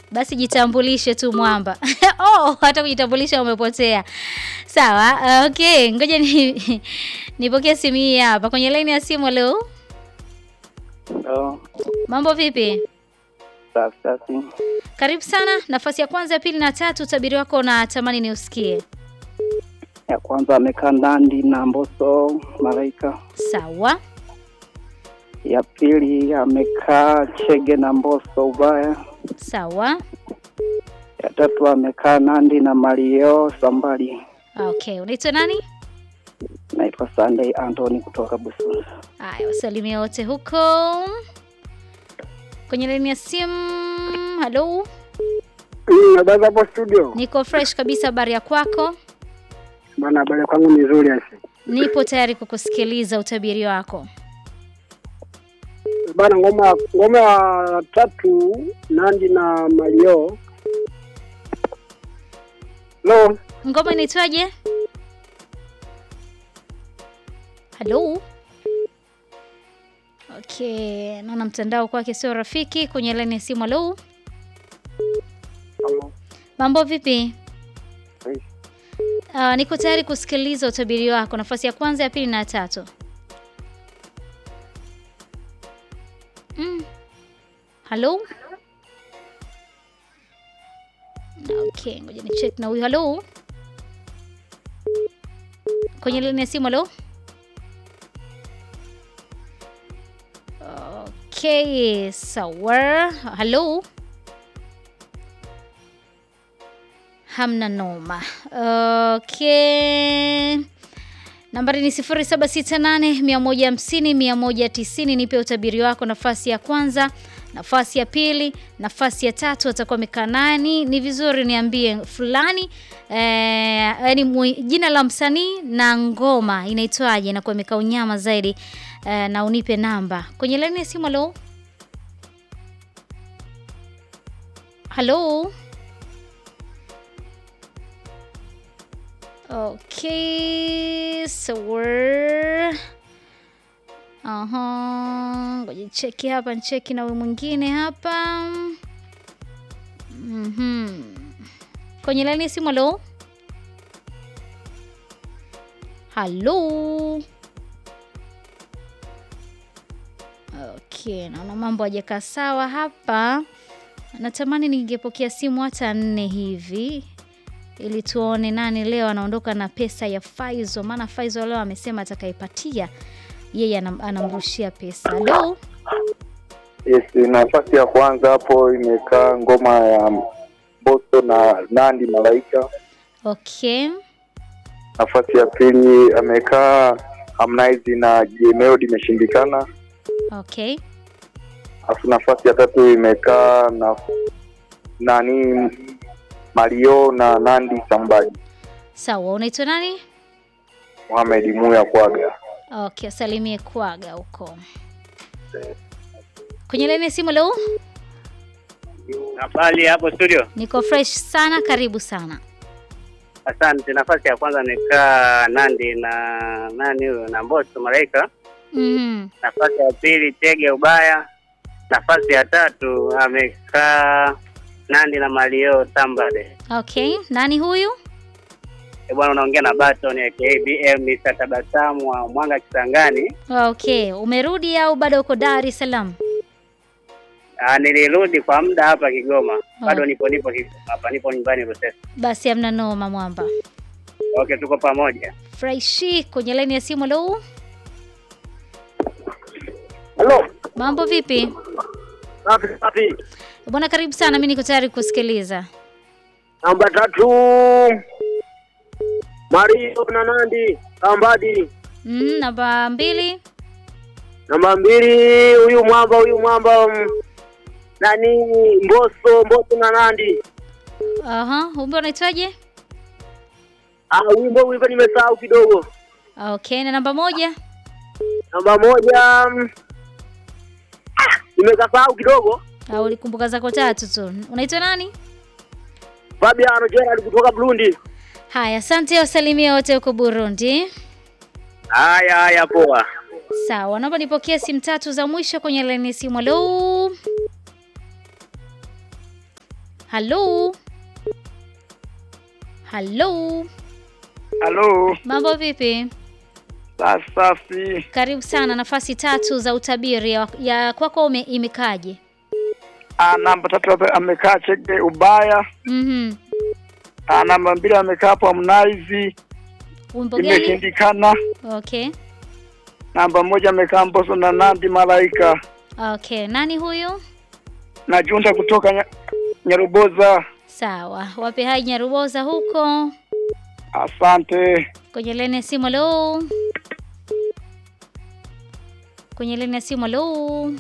Basi jitambulishe tu mwamba. Oh, hata kujitambulisha umepotea. Sawa. Uh, okay, ngoja ni nipokee simu hii hapa kwenye line ya simu. Leo Oh, mambo vipi? safi safi. Karibu sana. Nafasi ya kwanza, ya pili na tatu, utabiri wako na tamani ni usikie. Ya kwanza amekaa Nandi na Mbosso Malaika. Sawa. Ya pili amekaa Chege na Mbosso Ubaya. Sawa. Ya tatu amekaa Nandi na Mario Sambali. Okay, unaitwa nani? Naitwa Sunday Anthony kutoka Busunzu. Haya, wasalimia wote huko kwenye laini ya simu. Halo, Habari hapo studio niko fresh kabisa. Habari ya kwako? bana, habari kwangu ni nzuri asi Nipo tayari kukusikiliza utabiri wako. bana. Ngoma ngoma ya tatu Nandi na Mario. Lo, Ngoma inaitwaje? Halo. Okay, naona mtandao kwake sio rafiki. Kwenye laini ya simu. Halo, mambo vipi? Uh, niko tayari kusikiliza utabiri wako. Nafasi ya kwanza, ya pili na ya tatu. Mm. Halo. Okay, ngoja ni check na huyu. Halo. Kwenye laini ya simu. Halo. Okay, sawa. Halo. Hamna noma. Okay. Nambari ni 0768 150 190. Nipe utabiri wako. Nafasi ya kwanza, nafasi ya pili, nafasi ya tatu atakuwa amekaa nani? Ni vizuri niambie fulani eh, yani jina la msanii na ngoma inaitwaje, inakuwa imekaa unyama zaidi eh, na unipe namba kwenye laini ya simu. Halo, halo. Okay, so we're aha, ngoja cheki hapa, ncheki na huyu mwingine hapa. Mhm. Kwenye laini ya simu, halo. Halo. Okay, naona mambo hajakaa sawa hapa. Natamani ningepokea simu hata nne hivi ili tuone nani leo anaondoka na pesa ya Faizo, maana Faizo leo amesema atakaipatia yeye anam, anamrushia pesa. Halo, Yes, nafasi ya kwanza hapo imekaa ngoma ya Mbosso na Nandi Malaika. okay, Nafasi ya pili amekaa Harmonize na J Melody imeshindikana. okay, Alafu nafasi ya tatu imekaa na nani Mario na Nandi Sambadi. sawa. Unaitwa nani? Mohamed Muya Kwaga. Okay, asalimie kwaga huko kwenye laini ya simu. Leo Habari hapo studio. niko fresh sana, karibu sana. Asante. Nafasi ya kwanza amekaa Nandi na nani huyo na Mbosso Malaika. Mhm. Nafasi ya pili Chege Ubaya. Nafasi ya tatu amekaa Nandi na Mario Sambade. Okay, nani huyu? E bwana, unaongea na Baton aka BM Mr. Tabasamu wa Mwanga Kisangani. Okay, umerudi au bado uko Dar es Salaam? Ah, nilirudi kwa muda hapa Kigoma. Bado nipo nipo Kigoma hapa, nipo nyumbani Rusesa. Basi hamna noma, mwamba Okay, tuko pamoja. freshi. Kwenye laini ya simu. Leo halo, mambo vipi? safi safi. Bwana, karibu sana, mi niko tayari kusikiliza. Namba tatu Mario na Nandi Sambadi. Mm, namba mbili. Namba mbili huyu mwamba huyu mwamba mm, nani Mbosso Mbosso na Nandi. Aha, umbe unaitwaje? Ah, wimbo wimbo nimesahau kidogo. Okay, na namba moja. Namba moja mm, ah, nimekasahau kidogo. Au ulikumbuka zako tatu tu. Unaitwa nani? Fabiano Gerald kutoka Burundi. Haya, asante, wasalimia wote huko Burundi. Haya haya, poa. Sawa, naomba nipokee simu tatu za mwisho kwenye laini ya simu. Halo, Halo, halo, Halo, mambo vipi? safi. Karibu sana, nafasi tatu za utabiri ya, ya kwako ume, imekaje? Ah, namba tatu ame- amekaa Chege Ubaya. Mhm. Ah, namba mbili amekaa hapo Harmonize, Wimbo gani? imeshindikana. Okay. Namba moja amekaa Mbosso na Nandi Malaika Okay, nani huyu? na Junda kutoka nya, Nyaruboza. Sawa, wape hai Nyaruboza huko Asante. kwenye leni ya simu. Halo, kwenye leni ya simu. Halo,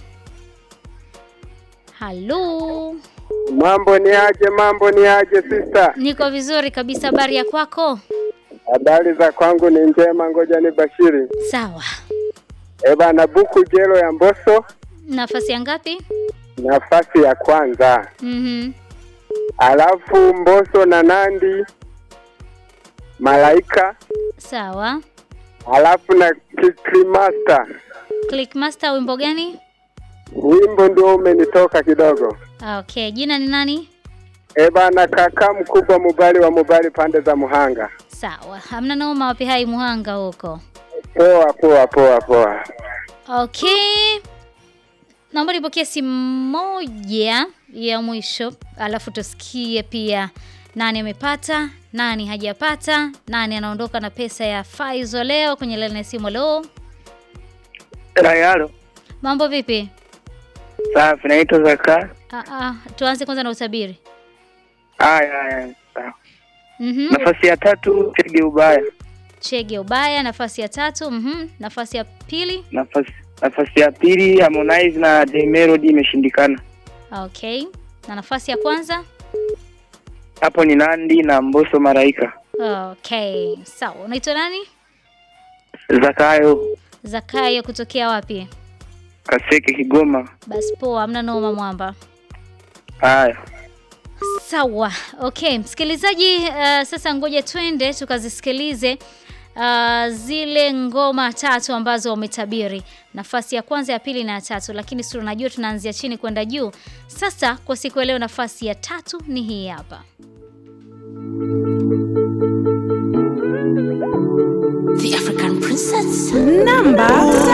halo, Mambo ni aje? Mambo ni aje sister? niko vizuri kabisa. Habari ya kwako? Habari za kwangu ni njema, ngoja ni bashiri. Sawa, Eh bana, buku jelo ya Mbosso nafasi ya ngapi? nafasi ya kwanza, Mhm. alafu Mbosso na Nandi Malaika, Sawa. alafu na Clickmaster. Clickmaster, wimbo gani? Wimbo ndio umenitoka kidogo. Okay, jina ni nani? Eh bana, kaka mkubwa Mubali wa Mubali pande za Muhanga. Sawa, hamna noma. Wape hai Muhanga huko. Poa poa poa poa. Okay, naomba nipokee simu moja ya mwisho, alafu tusikie pia nani amepata, nani hajapata, nani anaondoka na pesa ya Faizo leo kwenye laini ya simu. Leo Rayalo. mambo vipi? Safi, naitwa Zaka. Ah, ah, tuanze kwanza na utabiri. Haya haya. Sawa. Mhm. Nafasi ya tatu Chege Ubaya. Chege ubaya, nafasi ya tatu. Mhm. Nafasi ya pili. Nafasi nafasi ya pili Harmonize na The Melody imeshindikana. Okay, na nafasi ya kwanza. Hapo ni Nandi na Mbosso Malaika. Okay, sawa. Unaitwa nani? Zakayo Zakayo kutokea wapi? Kaseke Kigoma. Basi poa, hamna noma mwamba. Haya. Sawa, okay msikilizaji, uh, sasa ngoja twende tukazisikilize uh, zile ngoma tatu ambazo wametabiri, nafasi ya kwanza, ya pili na ya tatu, lakini si unajua tunaanzia chini kwenda juu. Sasa kwa siku ya leo, nafasi ya tatu ni hii hapa. The African Princess. Namba